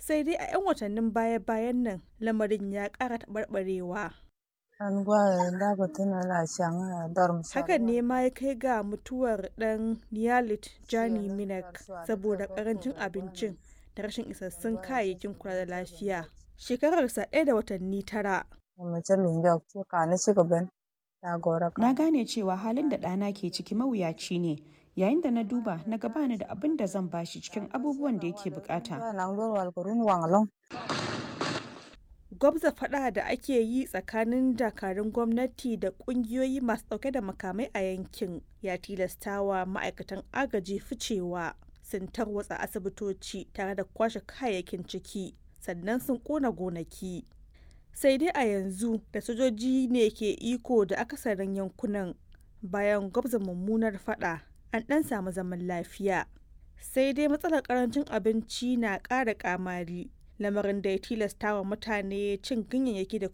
sai dai a 'yan watannin baya-bayan nan lamarin ya ƙara taɓarɓarewa. Hakan ne ma ya kai ga mutuwar ɗan Niyalit Jani Minak saboda ƙarancin abincin da rashin isassun kayayyakin kula da lafiya. Shekararsa ɗaya da watanni tara. Na gane cewa halin da ɗana ke ciki mawuyaci ne. Yayin da na duba na ga bani da abin da zan bashi cikin abubuwan da yake bukata. Gwabza faɗa da ake yi tsakanin dakarun gwamnati da ƙungiyoyi masu ɗauke da makamai a yankin ya tilastawa ma'aikatan agaji ficewa sun tarwatsa asibitoci tare da kwashe kayayyakin ciki sannan sun ƙona gonaki. Sai dai a yanzu da sojoji ne ke iko da akasarin yankunan bayan gwabza mummunar faɗa an ɗan samu zaman lafiya. Sai dai matsalar ƙarancin abinci na ƙara ƙamari lamarin da ya tilasta wa mutane cin ganyayyaki da